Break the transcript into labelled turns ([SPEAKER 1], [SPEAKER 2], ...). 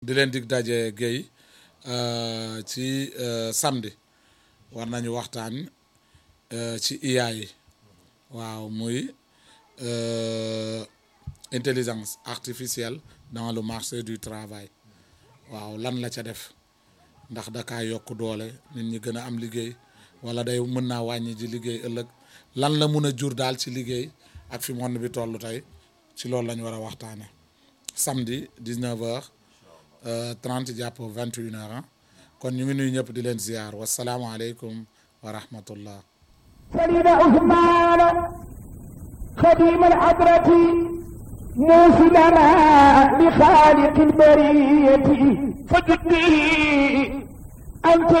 [SPEAKER 1] di leen dig daje Guèye ci samedi war nañu waxtaan ci IA yi waaw muy intelligence artificielle dans le marché du travail waaw lan la ca def ndax dakaa yokk doole nit ñi gën a am liggéey wala day mën naa wàññi ji liggéey ëllëg lan la mun a jur daal ci liggéey ak fi monde bi toll tey ci loolu la ñu war a waxtaane samedi 19 heures 30 jàpp 21 heures kon ñu ngi nuyu ñëpp di leen ziar wasalaamualeykum wa rahmatullah
[SPEAKER 2] سيدنا عثمان خديم الحضرة موصلنا لخالق البرية فجدني أنت